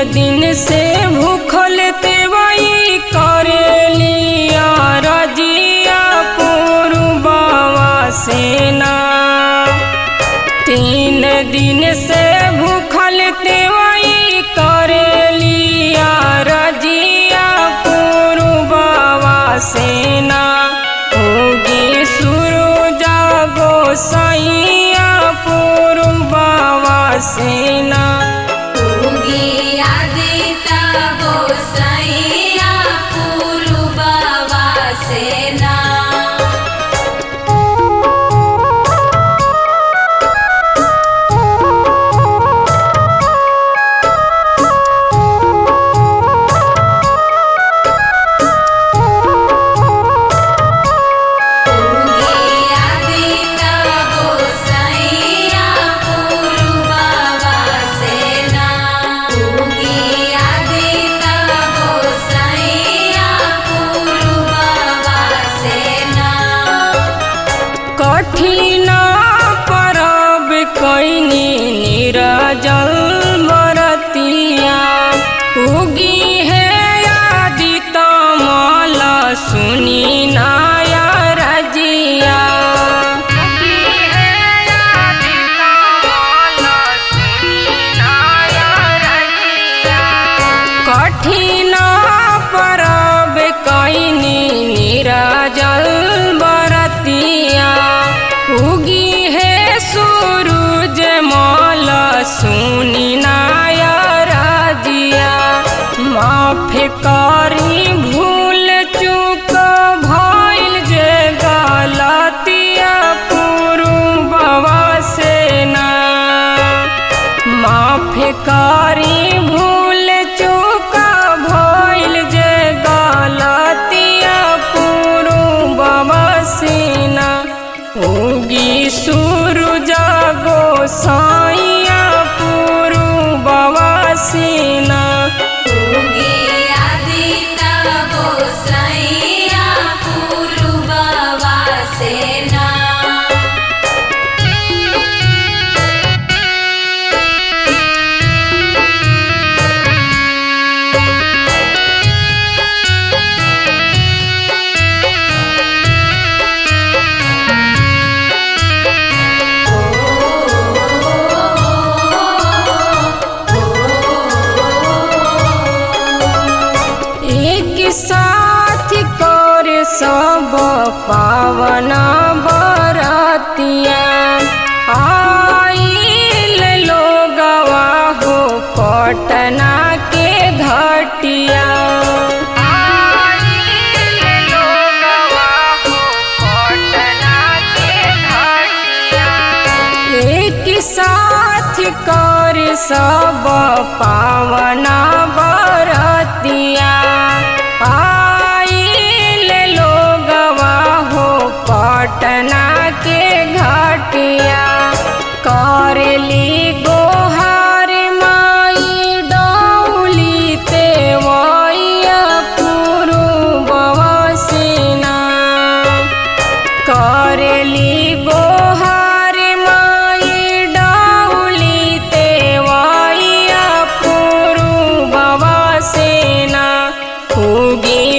दिन से भूखल तेवई करेलिया रजिया पुरबावा सेना तीन दिन से भूखल तेवई करेलिया रजिया पुरबावा सेना होगी सुरु जागो सैया पुरबावा सेना उगी आदिता गोसाइया पुरुबावा सेना उगी आदिता गोसाइया पुरुबावा सेना उगी आदिता गोसाइया पुरुबावा सेना कठिन परब कैनी निरजल बरतिया उगी है आदि तमल सुनी नाया रजिया कठिन परब कैनी निरजल बरतिया उगी है सूरज मल सुनी नाया रजिया माफ करी भूल चूक भइल जे गलतिया पुरुबवा सेना माफ करी भूल चूक भइल जे गलतिया पुरुबवा सेना उगी सूरज गो साइया पुरुबवा सेना उगी आदिता गोसाइया पुरुबावा सेना एक साथ कर सब पावना बरतिया आइल लोगवा हो पटना के घटिया एक साथ कर सब पावना बरतिया आइल लोगवा हो पटना के घटिया करली गोहार माई डौली तेवैया पुरुबवा सेना करेली गोहार माई डाउली तेवैया पुरुबवा सेना उगी